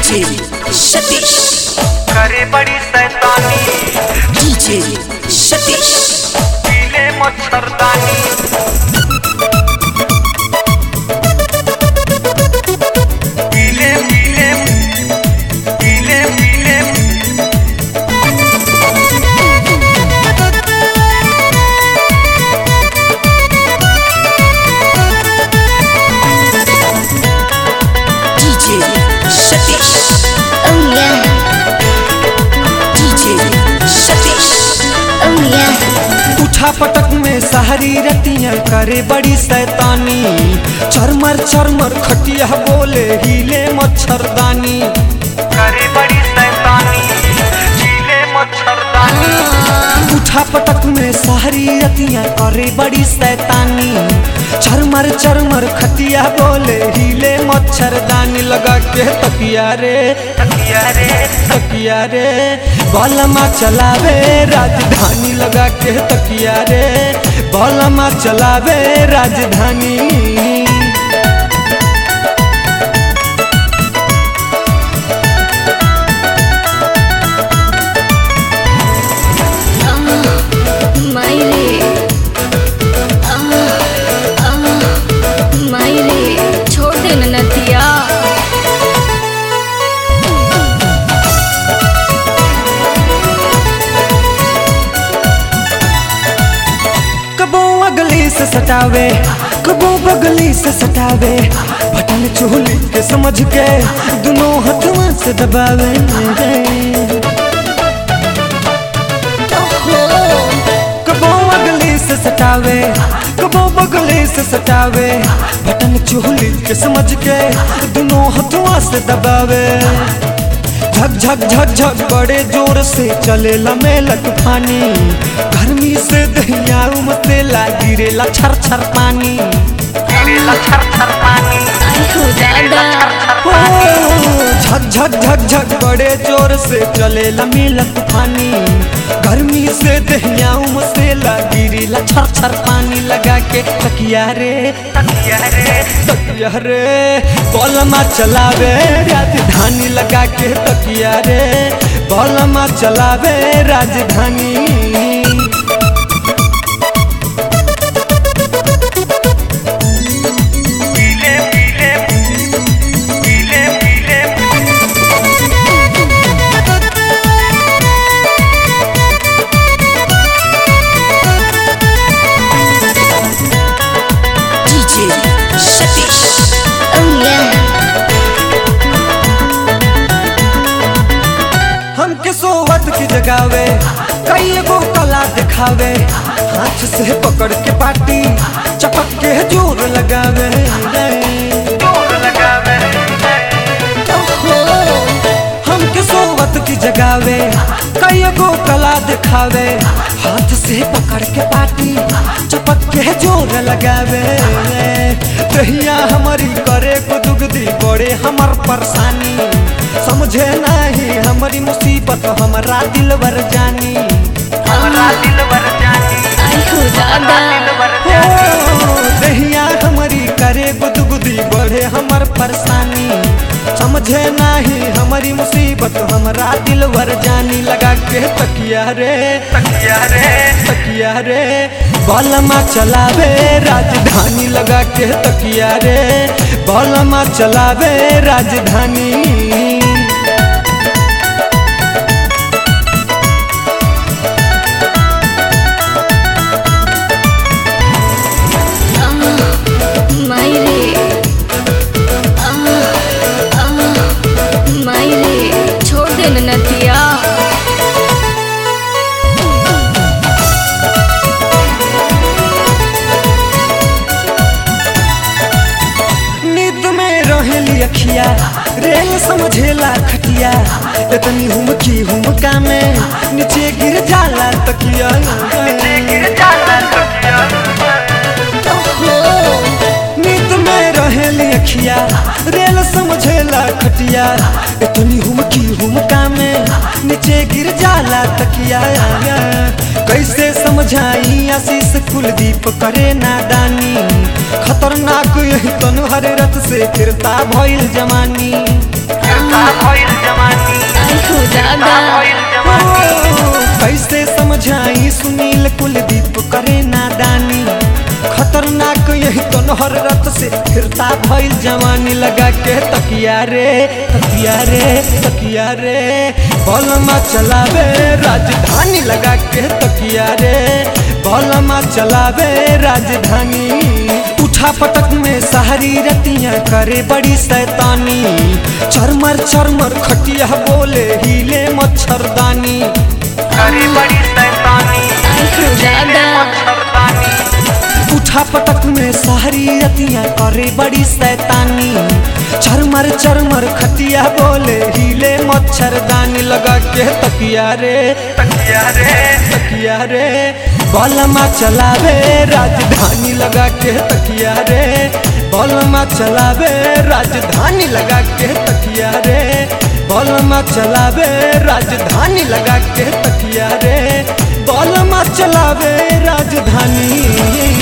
DJ Satish करे बड़ी शैतानी डीजे सतीश पीले मच्छरदानी पीले पीले पीले पीले DJ Satish Oh yeah, DJ Satish oh yeah. उठा पटक में सहरी रतियां करे बड़ी शैतानी चरमर चरमर खटिया बोले हिले मच्छरदानी करे बड़ी शैतानी पीले मच्छरदानी उठा पटक में सहरी रतियां करे बड़ी शैतानी चरमर चरमर खटिया बोले हिले मच्छरदानी लगा के तकिया रे तकिया रे तकिया रे बलमा चलावे राजधानी लगा के तकिया रे बलमा चलावे राजधानी मायरे मायरे छोड़ दे न नदिया कबो अगली से सटावे कबो बगली से सटावे बटन चोली के समझ के दोनों हथवा से दबावे कबो अगली से सटावे कबो बगली से सटावे बटन चोली के समझ के दोनों हथवा से दबावे झक झक झक झक बड़े जोर से चले लमेलक पानी गर्मी से दहिया उमतेला गिरेला छर छर पानी गिरेला छर छर पानी आई हो दादा ओ, झक झक झक झक बड़े जोर से चले लमेलक पानी गर्मी से दहिया उमतेला गिरेला छर छर पानी लगा के तकिया रे तकिया रे तकिया रे बलमा चलावे राजधानी लगा के तकिया रे बलमा चलावे राजधानी पीले पीले पीले पीले डीजे सतीश oh yeah हमके सोवत की जगावे कई गो कला दिखावे हाथ से पकड़ के पाटी चपक के जोर लगावे जोर लगावे हमके सोवत की जगावे कई गो कला दिखावे हाथ से पकड़ के पाटी चपक के जोर लगावे दहिया हमारी करे को दुगदी बड़े हमर परेशानी समझे नहीं हमारी मुसीबत हमारा दिल भर जानी हमारा दिल भर जानी आई हो दादा दिल भर हो जानी दहिया हमारी करे गुदगुदी बढ़े हमर परेशानी समझे नहीं हमारी मुसीबत हमारा दिल भर जानी लगा के तकिया रे तकिया रे तकिया रे बलमा चलावे राजधानी लगा के तकिया रे बलमा चलावे राजधानी मायरे मायरे छोड़ दे न नदिया नींद में रहेली अखिया रेल समझेला खटिया इतनी हुमकी हुमका में नीचे गिर जाला तकिया गिर जाला तकिया नींद में रहेली अखिया रेल समझेला खटिया इतनी हुमकी हुमका में नीचे गिर जाला तकिया कैसे समझाई आशीष कुलदीप करे नादानी खतरनाक यही तनु हरे रथ से फिरता भइल जमानी गिरता भइल दादा भइल जवानी कैसे समझाई सुनील कुलदीप करे नादानी खतरनाक यही तो नहर रत से फिरता भइल जवानी लगा के तकिया रे तकिया रे तकिया रे बलमा चलावे राजधानी लगा के तकिया रे बलमा चलावे राजधानी उठा पटक में सहारी रतियां करे बड़ी शैतानी चरमर चरमर खटिया बोले हिले मच्छरदानी करी बड़ी शैतानी आहो दादा मच्छरदानी उठा पटक में सहारी रतियां करे बड़ी शैतानी चरमर चरमर खटिया बोले हिले मच्छरदानी लगा के तकिया रे तकिया रे तकिया रे बलमा चलावे राजधानी लगा के तकिया रे बलमा चलावे राजधानी लगा के तकिया रे बलमा चलावे राजधानी लगा के तकिया रे बलमा चलावे राजधानी